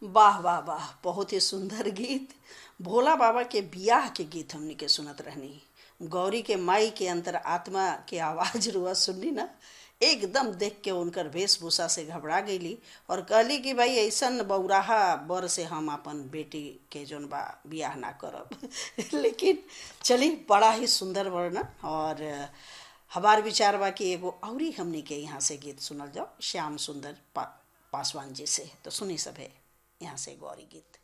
वाह वाह वाह बहुत ही सुंदर गीत भोला बाबा के बियाह के गीत हमनी के सुनत रहनी गौरी के माई के अंतर आत्मा के आवाज रुआ सुननी ना एकदम देख के उनकर वेशभूषा से घबरा गईली और कहली कि भाई ऐसन बौराहा बर से हम अपन बेटी के जोन बा बियाह ना करब लेकिन चली बड़ा ही सुंदर वर्णन और हमार विचार बा कि एगो औरी हमनी के यहाँ से गीत सुनल जाओ श्याम सुंदर पा, पासवान जी से तो सुनी सब है यहाँ से गौरी गीत